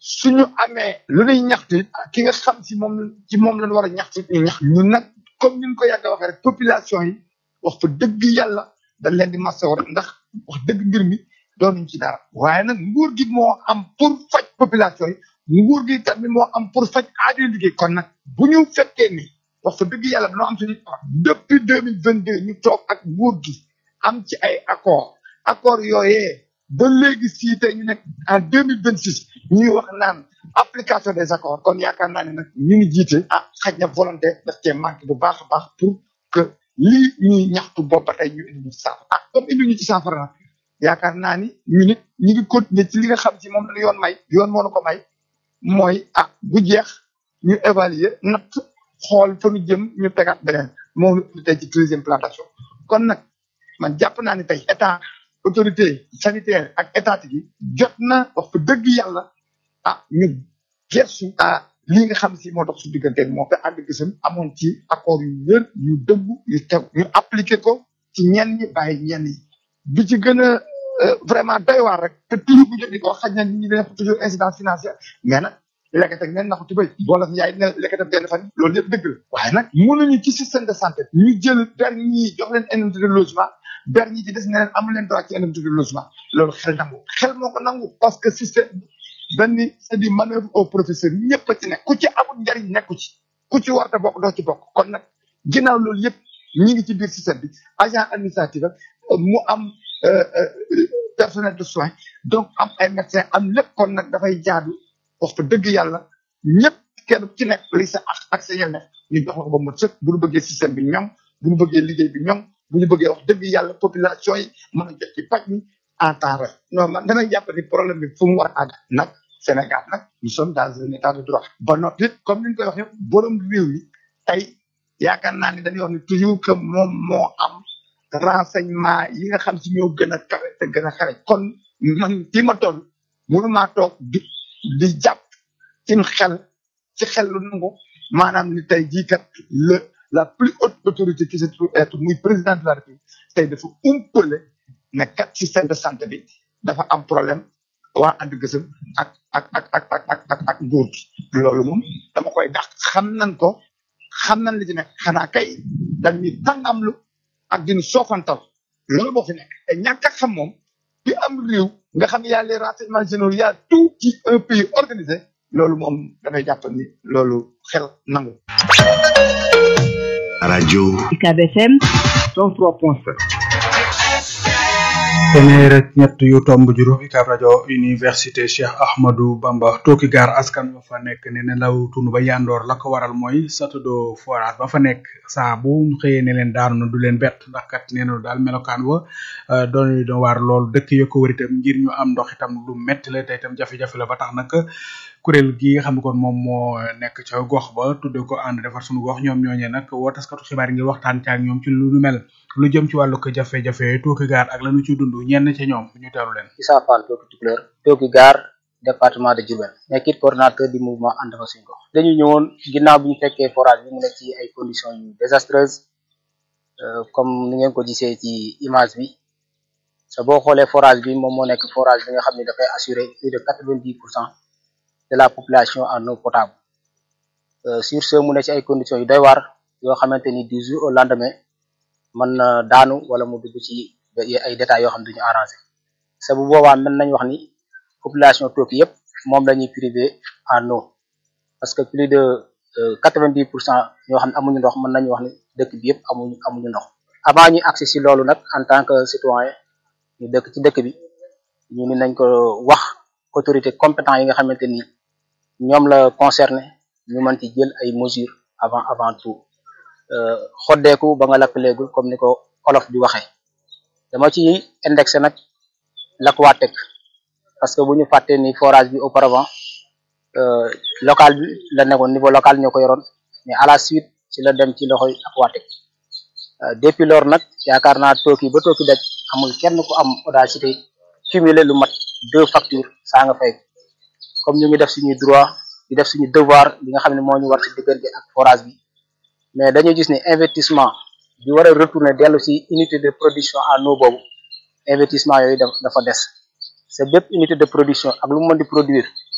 suñu amee lu ñuy ñaxtu ki nga xam si moom ci moom lañ war a ñaxtu ñu ñax ñun nag comme ni ñu ko yàgg a waxee rek population yi wax fa dëgg yàlla dañ leen di masawu rek ndax wax dëgg mbir mi doonuñ ci dara waaye nag nguur gi moo am pour faj population yi nguur gi tamit moo am pour faj aajo liggéey kon nag bu ñu fekkee ni wax fa dëgg yàlla dañoo am suñu depuis deux mille vingt deux ñu toog ak nguur gi am ci ay accord accord yooyee ba léegi sii tey ñu nekk en deux mille vingt six ñuy wax naan application des accords kon yaakaar naa ne nag ñu ngi jiite ah xaj na volonté daf cee manqué bu baax a baax pour que lii ñuy ñaxtu bopp ba tey ñu indi ñu ci saafara ah comme indi ñu ci saafara nag yaakaar naa ni ñu nit ñu ngi continuer ci li nga xam ci moom la yoon may yoon moo na ko may mooy ah bu jeex ñu évaluer natt xool fa ñu jëm ñu tegaat beneen moom ñu tey ci deuxième plantation kon nag man jàpp naa ni tey état autorité sanitaire ak étatique yi jot na wax fa dëgg yàlla ah ñu gersu ah lii nga xam si moo dox su diggante ak moom te ànd gisam amoon ci accord yu wér yu dëggu yu tew ñu appliqué ko ci ñenn ñi bàyyi ñenn yi bi ci gën a vraiment doy waar rek te toujours bu jot di ko xaj na nit ñi dina toujours incidence financière mais nag lekkat ak neen naxu tubéy boola yaay ne lekkat ak benn fan loolu yëpp dëgg la waaye nag mënuñu ci système de santé ñu jël ber ñi jox leen indemnité de logement ber ñi ci des ne leen amu leen droit ci indemnité de logement loolu xel nangu xel moo ko nangu parce que système benn c'est du manœuvre au professeur ñëpp a ci nekk ku ci amul njariñ nekku ci ku ci warta bokk doo ci bokk kon nag ginnaaw loolu yëpp ñi ngi ci biir système bi agent administratif ak mu am personnel de soins donc am ay médecins am lépp kon nag dafay jaadu wax fa dëgg yàlla ñëpp kenn ku ci nekk li sa ak ak sa yelleef ñu jox la ko ba mu sëkk bu ñu bëggee système bi ñoŋ bu ñu bëggee liggéey bi ñoŋ bu ñu bëggee wax dëgg yàlla population yi mën a jot ci paj mi en temps réel non man danañ jàpp ni problème bi fu mu war a àgg nag Sénégal nag nous sommes dans un état de droit ba noppi comme ni ñu koy waxee borom réew mi tey yaakaar naa ni dañuy wax ni toujours que moom moo am renseignement yi nga xam si ñoo gën a kawe te gën a xare kon man fi ma toll mënumaa toog di di jàpp ci xel ci xel lu nangu maanaam ni tey jii kat le la plus haute autorité qui se trouve être muy président de la République tey dafa umpale ne kat système de santé bi dafa am problème waa ànd gësëm ak ak ak ak ak ak ak ak nguur gi loolu moom dama koy dàq xam nañ ko xam nañ li ci nekk xanaa kay dañ ñuy tàngamlu ak dinu soofantal loolu moo fi nekk te ñàkk a xam moom bi am réew nga xam y a les renseignements généraux y a tout ci un pays organisé loolu moom damay jàpp ni loolu xel nangu rajo UCAB FM 103.7 téeméer ak ñett yu tomb juróom UCAB rajo université Cheikh Ahmadou Bamba tooki gaar askan ba fa nekk ne ne law tund ba yandoor la ko waral mooy château forage ba fa nekk saa bu xëyee ne leen daanu na du leen bett ndax kat nee na daal melokaan wa doon doon waar lool dëkk yo ko wër itam ngir ñu am ndox itam lu metti la te itam jafe-jafe la ba tax nag kuréel gi nga xam ne kon moom moo nekk ca gox ba tudde ko ànd defar suñu gox ñoom ñooñee nag woo taskatu xibaar ngir waxtaan ci ak ñoom ci lu nu mel lu jëm ci wàllu ko jafe-jafe tooki gaar ak lanu ci dund ñenn ca ñoom ñu teelu leen Issa Fall tooki tukuleur tooki gaar département de Diourbel nekkit coordonnateur du mouvement ànd defar suñu gox dañu ñëwoon ginnaaw bi ñu fekkee forage bi mu nekk ci ay conditions yu désastreuses comme ni ngeen ko gisee ci image bi sa boo xoolee forage bi moom moo nekk forage bi nga xam ne dafay assurer plus de quatre-vingt-dix pour cent de la population en eau potable sur ce mu ne ci ay conditions yu doy waar yoo xamante ni du jour au lendemain mën na daanu wala mu dugg ci ay détails yoo xam ne duñu arrangé sa bu boobaa mën nañ wax ni population Tooki yëpp moom la ñuy privé en eau parce que plus de quatre-vingt-dix pour cent ñoo xam ne amuñu ndox mën nañu wax ni dëkk bi yëpp amuñu amuñu ndox avant ñuy accès si loolu nag en tant que citoyen ñu dëkk ci dëkk bi ñu ni nañ ko wax autorité compétent yi nga xamante ni ñoom la concerné ñu mën ci jël ay mesures avant avant tout xoddeeku ba nga lakkaleegul comme ni ko olof di waxee dama ci indexé nag l'Aquatec parce que bu ñu fàtte ni forage bi auparavant local bi la nekkoon niveau local ñoo ko yoroon mais à la suite ci la dem ci loxoy Aquatec depuis lors nag yaakaar naa tooki ba tooki daj amul kenn ku am audacité cumuler lu mat deux factures saa nga fay comme ñu ngi def suñuy droit di def suñu devoir li nga xam ne moo ñu war ci diggante ak forage bi mais dañuy gis ne investissement bi war a retourner dellu ci unité de production en eau boobu investissement yooyu dafa des c'est bépp unité de production ak lu mu mën di produire